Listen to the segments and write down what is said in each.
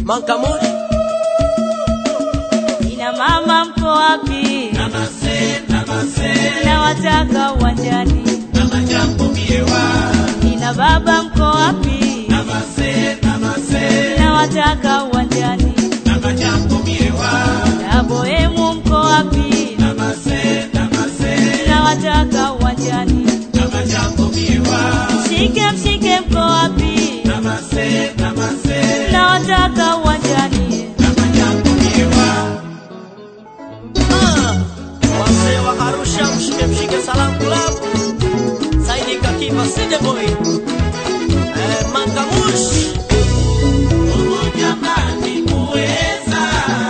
Mankamuri Ina mama mko wapi? Nawataka uwanjani. Ina baba mko wapi? Nawataka uwanjani. Na bohemu mko wapi? Nawataka uwanjani. Mshike mshike mko wapi? Nawataka uwanjani. Ah, wazee wa Arusha, mshike mshike Salam Club, Saidi Kakiba Side Boy, eh, Mangamush Jamani muweza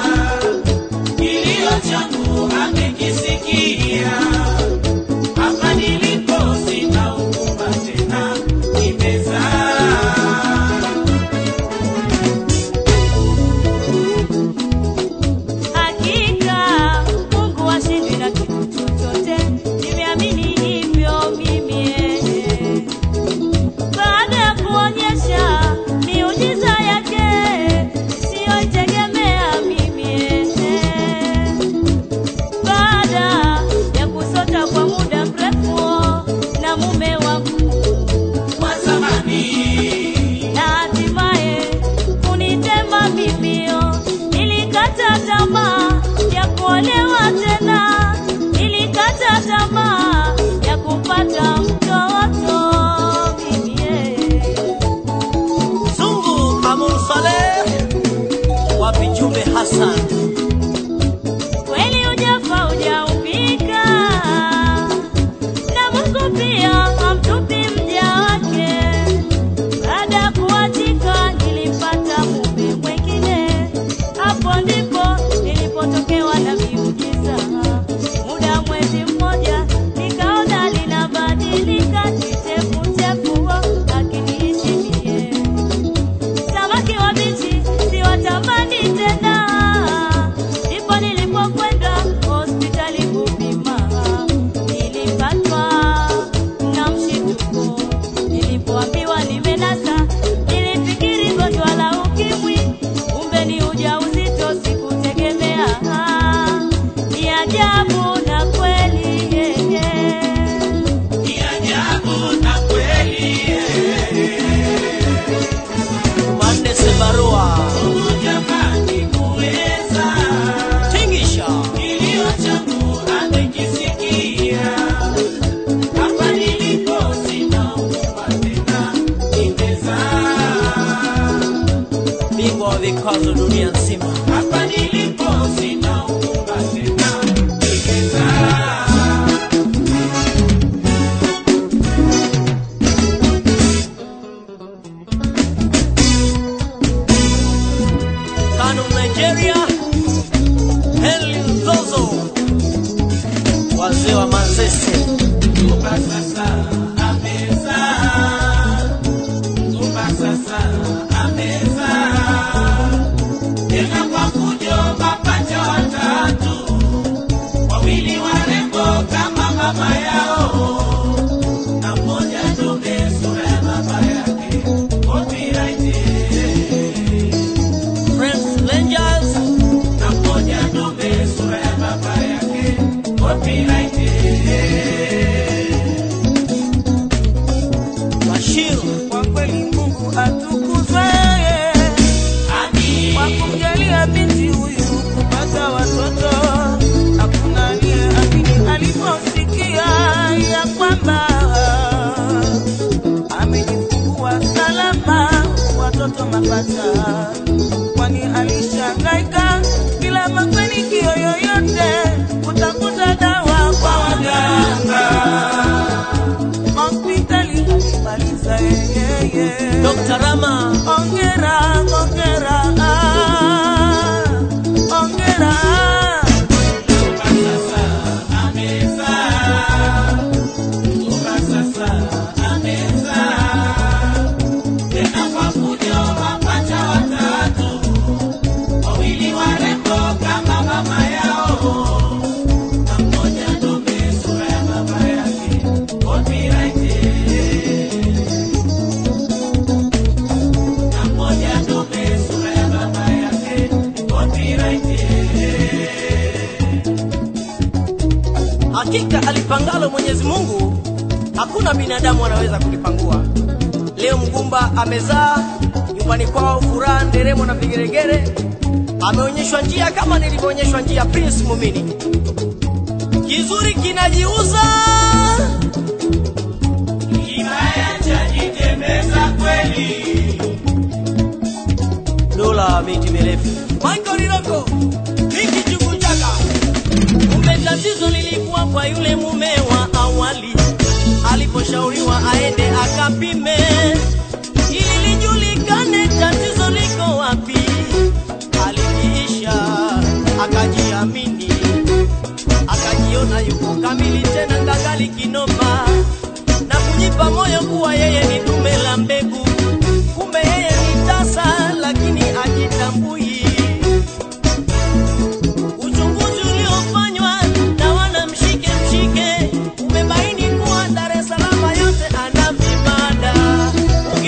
kilio changu amekisikia, hapa nilipo sina huruma tena, nimezaa Hakika Mungu hashindwi na kitu chochote, nimeamini hivyo mimi. eh. Baada ya kuonyesha miujiza yake siyoitegemea mimi. eh. Baada ya kusota kwa muda mrefu na mume wangu kwa zamani na hatimaye kunitema mimio. Nilikata tamaa ya kuolewa tena, nilikata tamaa ya kupata mtoto mimi. eh. Zungu Amur Saleh, wapi Jumbe Hassan, Kweli ujafa hujaumbika, na Mungu pia hamtupi mja wake. Baada ya kuachika, nilipata mume mwengine, hapo ndipo nilipotokewa na miujiza. Muda mwezi mmoja, nikaona linabadilika kichefuchefu, akiniishimie samaki wabichi siwatamani tena. Ndipo nilipokwenda hospitali kupima, nilipatwa na mshituko. Nilipoambiwa nimenasa, nilifikiri gonjwa la ukimwi, kumbe ni ujauzito, sikutegemea. Ni ajabu na kweli yeye. ni ajabu na kweli Manne Sebarua, Mungu jamani muweza Tingisha, kilio changu amekisikia, hapa nilipo sina huruma tena, nimezaa bingwa wa vikazo dunia nzima. hapa nilipo sina huruma tena, nimezaa Kano Nigeria, Henry Nzozo, wazee wa Manzese, Kumba sasa amezaa, kumba sasa amezaa, tena kwa kujo mapacha watatu, wawili warembo kama mama yao, na mmoja dume sura ya baba yake, copyright Friends Rangers, na mmoja dume sura ya baba yake, copyright Bashir, Kwa kweli Mungu atukuzwe Amin. kwa kumjalia binti huyu kupata watoto. Hakuna aliyeamini aliposikia ya kwamba amejifungua salama watoto mapacha, kwani alishangaika bila mafanikio yoyote kutafuta dawa kwa waganga hospitali alimaliza yeye. Dr. Rama, Ongera, ongera, ah, ongera. Sasa amezaa, kumba sasa amezaa, tena kwa fujo mapacha watatu, wawili warembo kama mama yao, na mmoja dume sura ya baba yake, copyright na mmoja dume sura ya baba hakika alipangalo Mwenyezi Mungu hakuna binadamu anaweza kulipangua. Leo mgumba amezaa nyumbani kwao, furaha, nderemo na vigeregere. Ameonyeshwa njia kama nilivyoonyeshwa njia Prince Mumini. Kizuri kinajiuza, Kibaya chajitembeza kweli. dola miti mirefu. Michael Riroko, Miki Chukuchaka. Kumbe tatizo lilikuwa kwa yule mume wa awali, aliposhauriwa aende akapime ili lijulikane tatizo liko wapi. Alikiisha akajiamini, akajiona yuko kamili tena ngangali kinoma, na kujipa moyo kuwa yeye ni dume la mbegu, kumbe yeye ni tasa, lakini ajitambui. Uchunguzi uliofanywa na wana mshike mshike umebaini kuwa Dar es Salaam yote ana vibanda.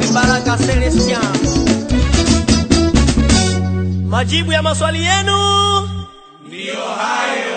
Mibaraka Celestian. Majibu ya maswali yenu ndiyo hayo